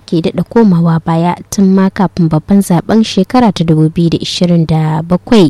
ke daɗa komawa baya tun ma kafin babban zaben shekara ta 2027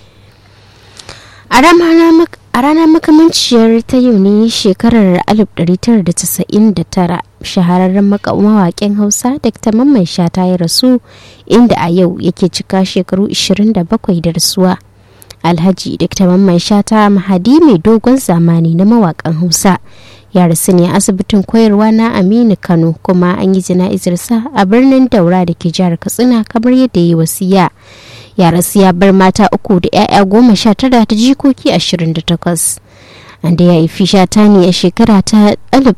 a ranar makamanciyar ta yau ne shekarar 1999 shahararren mawaƙin hausa dr mamman shata ya rasu inda a yau yake cika shekaru 27 da rasuwa alhaji dr mamman shata mahadi mai dogon zamani na mawaƙan hausa ya rasu ne asibitin koyarwa na aminu kano kuma an yi jana'izarsa a birnin daura da ke jihar katsina kamar yadda ya yi wasiya ya rasu ya bar mata uku da 'ya'ya goma sha tara ta jikoki ashirin da takwas da ya haifi shata ne a shekara ta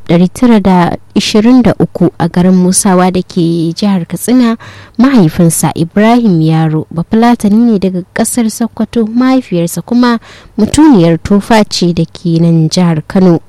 1923 a garin musawa da ke jihar katsina mahaifinsa ibrahim yaro bafulatani ne daga kasar sokoto mahaifiyarsa kuma mutuniyar tofa ce da ke nan jihar kano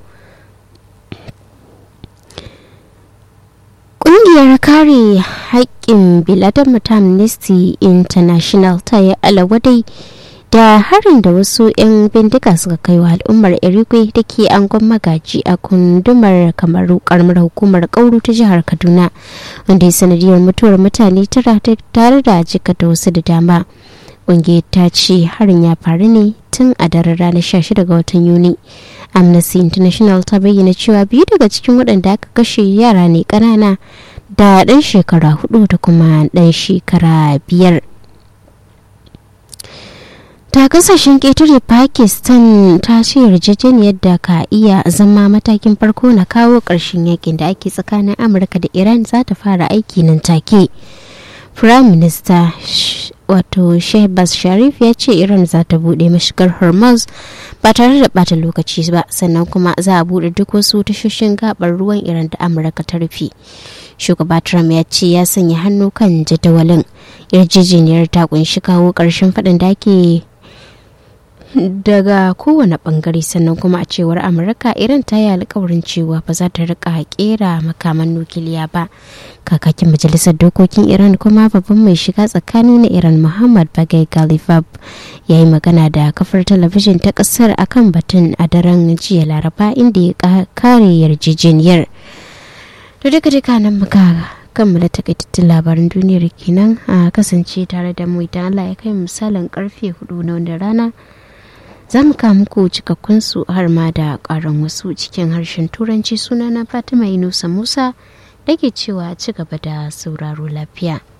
Ƙungiyar kare haƙƙin biladama ta Amnesty International ta yi alawadai da harin da wasu 'yan bindiga suka kai wa al'ummar irigwe da ke angon magaji a kundumar kamaru karamar hukumar kauru ta jihar kaduna wanda ya sanadiyar mutuwar mutane tara tare da jikata wasu da dama ƙungiyar ta ce harin ya faru ne tun a daren ranar 16 ga watan yuni amnesty international ta bayyana cewa biyu daga cikin waɗanda aka kashe yara ne ƙanana da ɗan shekara hudu da kuma ɗan shekara biyar ta kasashen ƙetare pakistan ta ce yarjejeniyar da ka iya zama matakin farko na kawo ƙarshen yakin da ake tsakanin amurka da iran za ta fara aiki nan take prime minister wato shehbaz sharif ya ce iran za ta bude mashigar hormuz ba tare da bata lokaci ba sannan kuma za a bude duk wasu tashoshin gabar ruwan iran da amurka ta rufe shugaba trump ya ce ya sanya hannu kan jadawalin yarjejeniyar ta kunshi kawo karshen faɗin da ake daga kowane bangare sannan kuma a cewar amurka iran ta yi alkawarin cewa ba za ta rika kera makaman nukiliya ba kakakin majalisar dokokin iran kuma babban mai shiga tsakani na iran muhammad bagai galifab ya yi magana da kafar talabijin ta kasar akan batun a daren jiya laraba inda ya kare yarjejeniyar da duka duka nan muka kammala takaitattun labaran duniyar kenan a kasance tare da mu idan allah ya kai misalin karfe hudu na wanda rana za mu kawo muku cikakkun su har ma da karan wasu cikin harshen turanci sunana fatima inusa musa da ke cewa ci gaba da sauraro lafiya